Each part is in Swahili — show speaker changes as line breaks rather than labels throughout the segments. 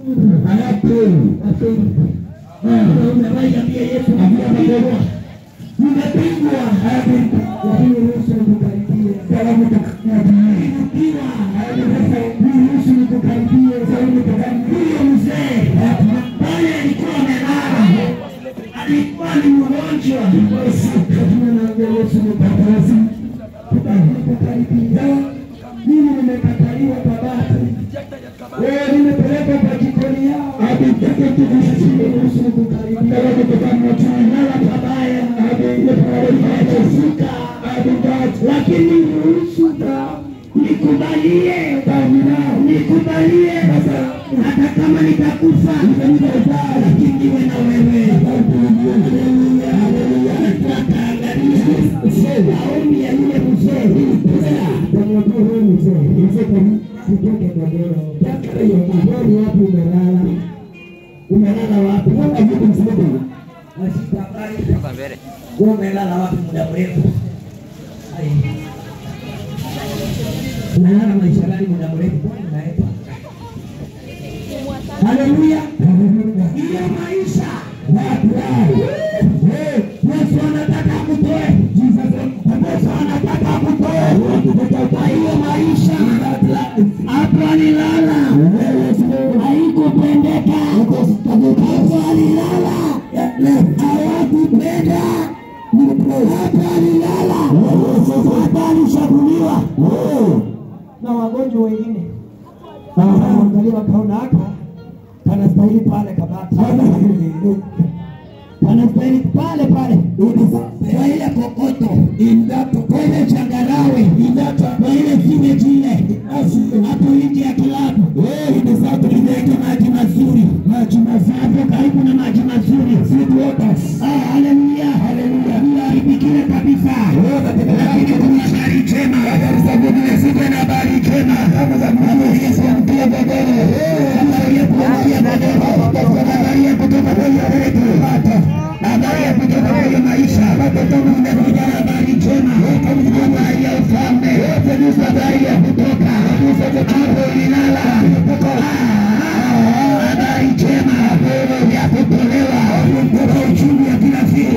Umemwambia Yesu nimepigwa, nimepigwa, lakini ruhusu nikukaribie. Nimepigwa, ruhusu nikukaribie. Huyo mzee pale alikuwa amelala, alikuwa ni mgonjwa. Lakini naambia Yesu nikukaribie, nikukaribie. Mimi nimekataliwa Babati, wewe nimepelekwa kwa jikoni yao ruhusu nikukaribie. Nala pabaya, nimechafuka, lakini ruhusu nikubalie, nikubalie hata kama nitakufa, lakini niwe na wewe. Haleluya, haleluya. Nataangalia maombi ya yule mzee, tamwambia huyu mzee, sitoke godoro, godoro wapi umelala? Umelala wapi? Wewe ajibu mzee. Asitabai. Wewe umelala wapi muda mrefu? Ai. Unalala maisha gani muda mrefu? Kwani unaenda? Haleluya. Hiyo maisha. Eh, Yesu anataka akutoe. Yesu anataka akutoe. Kwa hiyo maisha. Hapo alilala. Haikupendeka. Hapo alilala. Hawakupenda. Hapo alilala. Hapo alishaguliwa. Na wagonjwa wengine. Angalia wakaona haka panastahili pale kabati. Panastahili pale pale. Kwa ile kokoto. Kwa ile changarawe. Kwa ile simeji ile. Hapo nje ya kilabu. Inaweka maji mazuri. Maji mazuri. Hapo karibu na maji mazuri. Ah, haleluya. Haleluya. Iharibikile kabisa. Lakini kuna habari njema. Ziko na habari njema. Habari ya kuambia godoro. Habari ya kuambia godoro. Habari ya kutoka kwenye redio. Habari ya kutoka kwenye maisha. Nimekuja na habari njema. Habari ya ufalme. Habari ya kutoka. Hapo ilala. Habari njema ya kutolewa kutoka uchumi ya kila siku.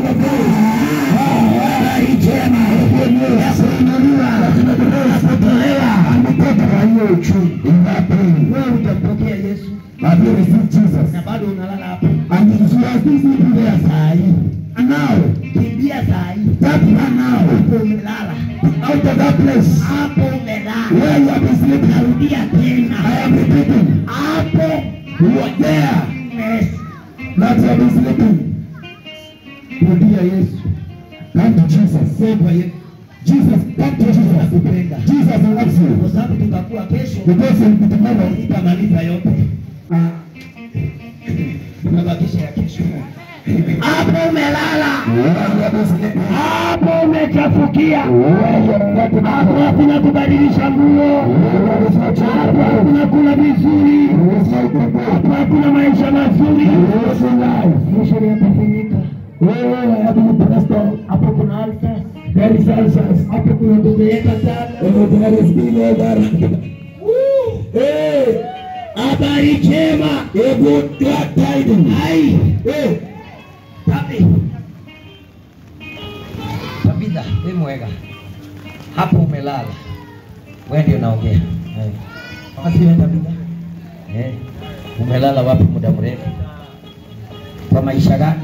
Habari njema ya kuinuliwa ya kutolewa kutoka kwa hiyo uchumi. Wewe utampokea Yesu na bado unalala hapo. Kimbia saa hii. Kimbia saa hii. Hapo umelala. Hapo umelala. Narudia tena. Hapo Yes. Rudia Yesu. Sema kwa Yesu. Nakupenda. Kwa sababu tutakuwa kesho nitamaliza yote. Tunabakisha ya kesho. Hapo umelala. Hapo umechafukia. Hapo hakuna kubadilisha nguo. Hapo hakuna kula vizuri. Hapo hakuna maisha mazuri. Mwisho yatafanyika. Hapo kuna ulcers. Hapo kuna kuzeeka sana. Habari njema. Ai. Tabi.
Tabitha, we mwega. Hapo umelala. Wewe ndio naongea. Eh. Basi wewe Tabitha. Eh. Umelala wapi muda mrefu? Kwa maisha gani?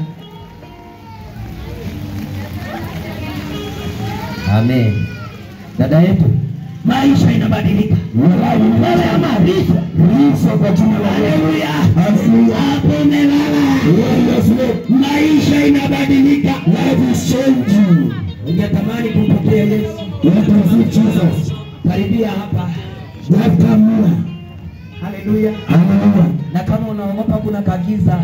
Amen. Dada yetu,
Maisha inabadilika. Wewe ama Riso. Haleluya. Hapo umelala. Maisha inabadilika. Ungetamani kumpokea Yesu. Karibia hapa. Haleluya.
na kama unaogopa kuna kagiza,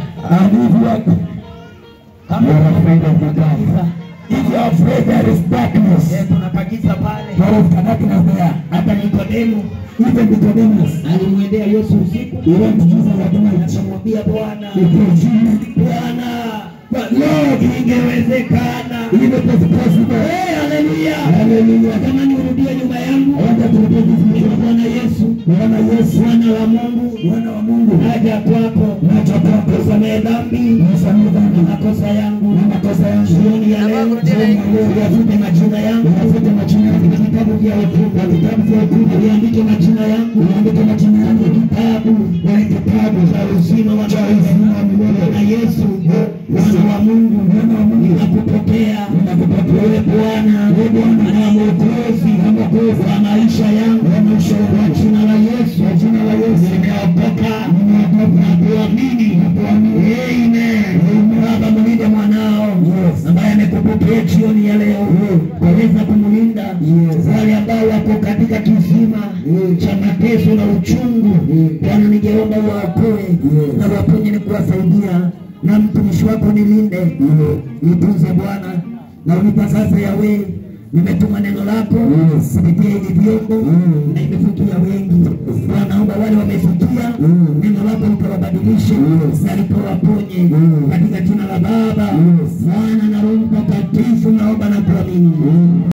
kama
You are afraid of the
kuna kagiza,
dark. If you are afraid there is darkness,
eh, kuna kagiza pale.
there is darkness there.
Hata Nikodemu
Even Nicodemus,
alimwendea Yesu usiku.
he went to Jesus at night.
Akamwambia Bwana,
He told Jesus,
Bwana, Lord, ingewezekana.
if it is possible,
Eh, haleluya.
hallelujah.
Kama nirudie nyumba yangu.
I want to repeat this
Kwa
mission.
Bwana Yesu,
Bwana Yesu,
Bwana wa Mungu,
Bwana wa Mungu,
aje naja kwako
naja kwako
usamehe dhambi
nisamehe dhambi
na makosa yangu
na makosa yangu
jioni ya leo
Jioni ya leo,
uyafute majina yangu
uyafute majina yangu
katika vitabu vya hukumu
na vitabu vya hukumu
uliandike majina yangu
uandike majina yangu
kitabu
kwenye kitabu
cha uzima wa
cha uzima wa milele
na Yesu mwana wa Mungu
Mwana wa Mungu.
ninakupokea
Ninakupokea.
wewe Bwana
Wewe Bwana.
na mwokozi
Na mwokozi.
wa maisha yangu
Wa maisha yangu.
kwa jina la Yesu
Kwa jina la Yesu.
nimeokoka
Nimeokoka.
na kuamini
kuamini.
Amen Baba mlinde mwanao
Yes.
ambaye amekupokea jioni ya leo waweza kumlinda
Yes.
wale ambao wako katika kisima
Yes.
cha mateso na uchungu
Yes.
Bwana ningeomba waokoe
Yes.
na waponye ni kuwasaidia na mtumishi wako nilinde nitunze Bwana na unipa sasa yawe nimetuma neno lako
Yes.
kupitia hivi vyombo
Mm.
na imefikia wengi Bwana naomba wale wamefikia
Mm.
neno lako likawabadilishe
Yes.
na likawaponye
Mm.
katika jina la Baba
Yes.
Mwana na Roho Mtakatifu naomba na kuamini